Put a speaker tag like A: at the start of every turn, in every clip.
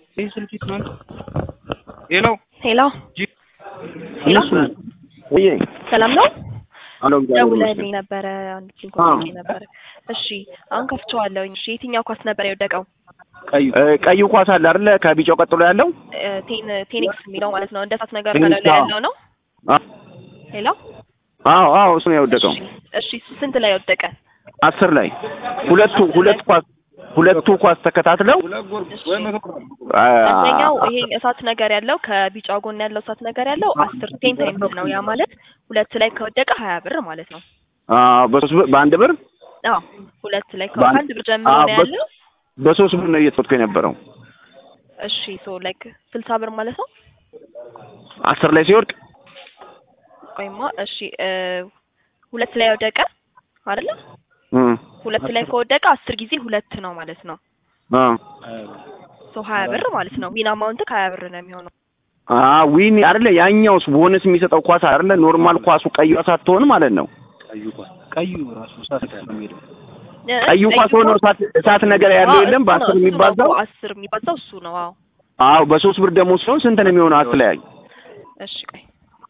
A: ይህ ስልክ ይስማል። ሄሎ
B: ሄሎ ሄሎ
C: እነሱ ወይ
B: ሰላም ነው?
C: አሎ
B: ደውለህልኝ ነበረ አንድ ሊንክ
C: አዎ።
B: ልኬ ነበረ። እሺ አሁን ከፍቼዋለሁኝ። እሺ የትኛው ኳስ ነበር የወደቀው?
A: ቀዩ
C: ቀዩ ኳስ አለ አይደለ? ከቢጫው ቀጥሎ ያለው
B: እ፣ ቴን ቴኒክስ የሚለው ማለት ነው። እንደ እሳት ነገር
C: ቴኒክስ፣
B: ከላይ ላይ
C: አዎ።
B: ያለው ነው።
C: አ-
B: ሄሎ
C: አዎ አዎ እሱ ነው የወደቀው።
B: እሺ፣ እሺ እሱ ስንት ላይ ወደቀ?
C: አስር ላይ ሁለቱ ሁለት ኳስ ሁለቱ ኳስ ተከታትለው አ-
B: አንደኛው ይሄ እሳት ነገር ያለው ከቢጫው ጎን ያለው እሳት ነገር ያለው አስር ቴን ታይምስ ነው። ያ ማለት ሁለት ላይ ከወደቀ ሀያ ብር ማለት ነው።
C: አ- በሶስት ብር በአንድ ብር
B: አዎ ሁለት ላይ
C: በአንድ-
B: ከአንድ ብር ጀምሮ
C: አዎ፣
B: ነው
C: በ-
B: ያለው።
C: በሶስት ብር ነው እየተወጥኩ የነበረው
B: እሺ ሶ ላይክ ስልሳ ብር ማለት ነው።
C: አስር ላይ ሲወድቅ
B: ቆይማ እሺ እ፣ ሁለት ላይ ወደቀ አይደለ?
C: እም፣
B: ሁለት ላይ ከወደቀ አስር ጊዜ ሁለት ነው ማለት ነው።
C: አ
B: ሶ ሀያ ብር ማለት ነው። ዊን አማውንት ከሀያ ብር ነው የሚሆነው።
C: አ ዊን አይደለ? ያኛውስ ቦነስ የሚሰጠው ኳስ አይደለ? ኖርማል ኳሱ ቀዩ ሳትሆን ማለት ነው።
A: ቀዩ ኳስ ቀዩ ራሱ እሳት ነው የሚሄደው።
B: እ፣
C: ቀዩ ኳስ ሆኖ እሳት እሳት ነገር ያለው
B: አዎ፣
C: የለም
B: እሱ ነው፣
C: በአስር
B: እሱ ነው
C: የሚባዛው
B: እኮ አስር የሚባዛው እሱ ነው። አዎ
C: አዎ በሶስት ብር ደግሞ ሲሆን ስንት ነው የሚሆነው? አትለያይ
B: እሺ ቆይ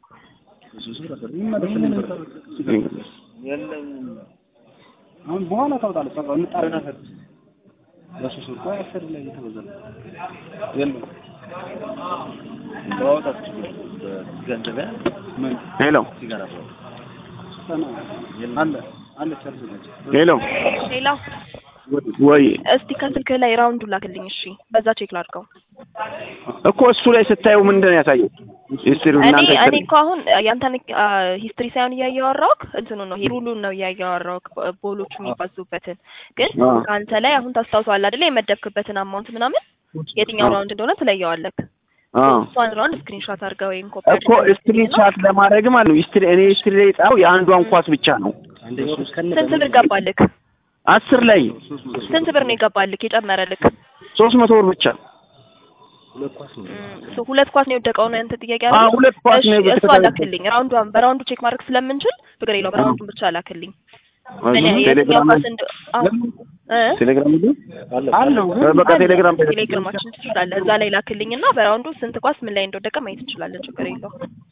A: አሁን በኋላ ታውጣለህ። በቃ እንጣረና በሶስት ብር ቆይ አስር ላይ የተበዛ ነው። የለም ባወጣት ገንዘብ ምን
C: ሄሎ
A: ሲጋራ አለ አለ ቻርጅ ናቸው
C: ሄሎ
B: ሌላ
C: ወይ
B: እስቲ ከስልክ ላይ ራውንዱ ላክልኝ። እሺ በዛ ቼክ ላድርገው።
C: እኮ እሱ ላይ ስታየው ምንድን ነው ያሳየው? ሂስትሪው
B: እኔ
C: እናንተ
B: እኔ
C: ሂስትሪ
B: እኮ አሁን ያንተን ሂስትሪ ሳይሆን እያየሁ አወራሁህ እንትኑ ነው ሩሉን ነው እያየሁ አወራሁህ ቦሎቹ የሚባዙበትን ግን
C: አዎ።
B: ከአንተ ላይ አሁን ታስታውሰዋለህ አይደለ የመደብክበትን አማውንት ምናምን የትኛው
C: አዎ።
B: ራውንድ እንደሆነ ትለየዋለህ
C: አዎ
B: እሷን ራውንድ ስክሪንሾት አድርገህ ወይም ኮፒ
C: እኮ ስክሪን ሻት ለማድረግ ማለት ነው። ሂስትሪ እኔ ሂስትሪ ላይ ጣው የአንዷን ኳስ ብቻ ነው
B: ስንት ብር ገባልክ
C: አስር ላይ
B: ስንት ብር ነው የገባልክ የጨመረልክ
C: ሶስት መቶ ብር ብቻ
B: እም፣ ሶ ሁለት ኳስ ነው የወደቀው ነው ያንተ ጥያቄ
C: አዎ
B: አይደል
C: ሁለት ኳስ
B: እሺ
C: ነው
B: እሷ
C: በተከታታይ
B: ላክልኝ ራውንዷን በራውንዱ ቼክ ማድረግ ስለምንችል ችግር የለውም በራውንዱን ብቻ ላክልኝ እኔ የትኛው
C: ቴሌግራም
B: ኳስ እንደ አዎ እ
C: ቴሌግራም
A: አለው
C: እ በቃ ቴሌግራም
B: ቴሌግራማችን ትችላለህ እዛ ላይ ላክልኝ እና በራውንዱ ስንት ኳስ ምን ላይ እንደወደቀ ማየት እንችላለን ችግር የለውም